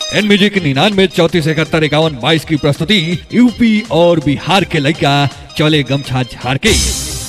N music निन्यानवे चौतीस इकहत्तर इक्यावन बाईस की प्रस्तुति यूपी और बिहार के लड़का चले गमछा झाड़ के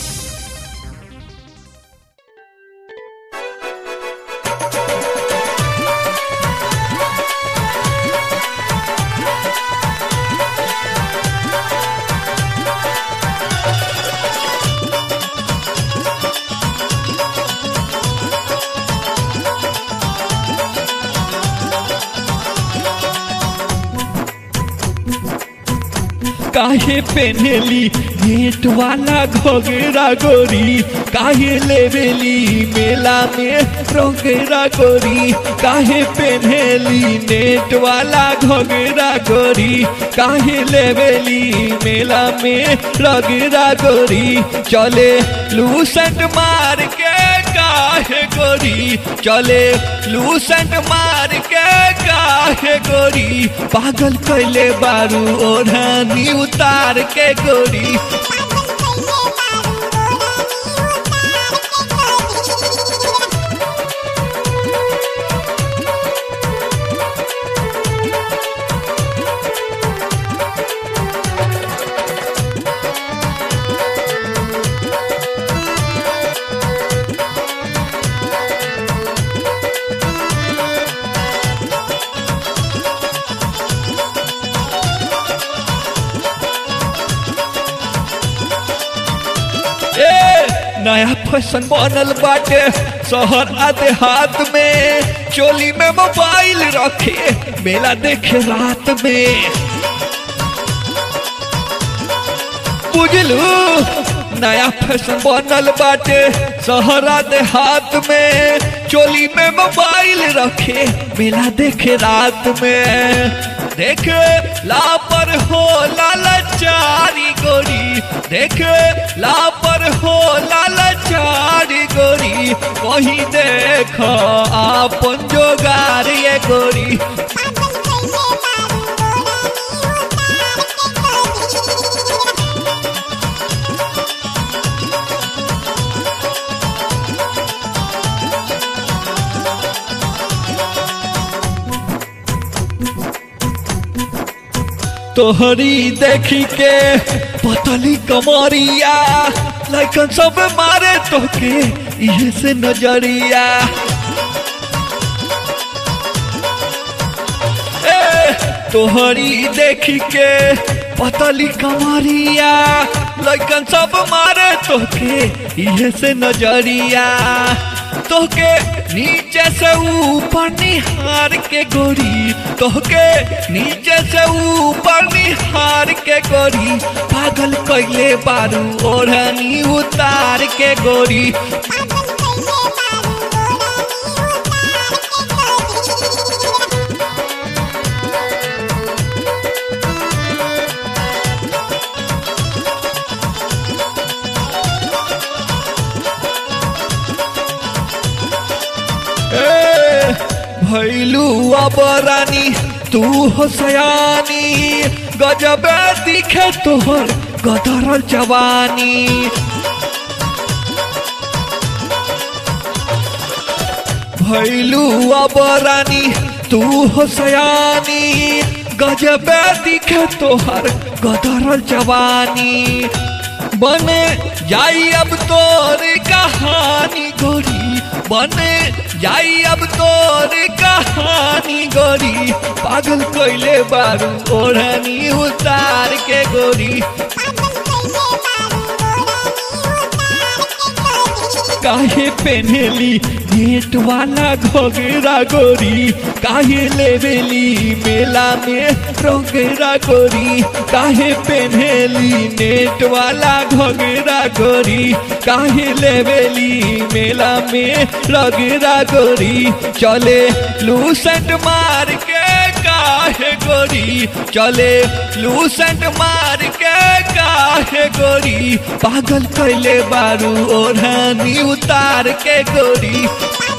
काहे पेनेली नेट वाला घोगेरा गोरी काहे लेवेली मेला में रोगेरा गोरी काहे पेनेली नेट वाला घोगेरा गोरी काहे लेवेली मेला में रोगेरा गोरी चले लूसेंट मार के काहे गोरी चले लूसेंट मार के काहे गोरी पागल कैले बारू ओढ़नी उतार के गोरी ए नया फैशन बनल बाटे शहर आ देहात में चोली में मोबाइल रखे मेला देखे रात में बुझलू नया फैशन बनल बाटे शहरा देहात में चोली में मोबाइल रखे मेला देखे रात में देखे लापर हो लालचारी गोरी देखे लापर हो लालचारी गोरी कहीं देख आपन जोगार ये गोरी तोहरी देखी के पतली कमरिया लैकन सब मारे तोके इहे से नजरिया ए तोहरी देखी के पतली कमरिया लैकन सब मारे तोके इहे से नजरिया तोके नीचे से ऊपर निहार के गोरी तोहके नीचे से ऊपर निहार के गोरी पागल कैले बारू ओढ़नी उतार के गोरी ए, भैलू अब रानी तू हो सयानी गजब दिखे तोहर गदरल जवानी भैलू अब रानी तू हो सयानी गजब दिखे तोहर गदरल जवानी बने जाई अब तोर कहानी गोरी बने जाई अब तोर कहानी गोरी पागल कोइले बारू ओढ़नी उतार के गोरी काहे पेनेली नेट वाला घोगेरा गोरी काहे लेवेली मेला में रोगेरा गोरी काहे पेनेली नेट वाला घोगेरा गोरी काहे लेवेली मेला में रोगेरा गोरी चले लूसेंट मार के काहे गोरी चले लूसेंट मार के काहे गोरी पागल कैले बारू ओढ़नी उतार के गोरी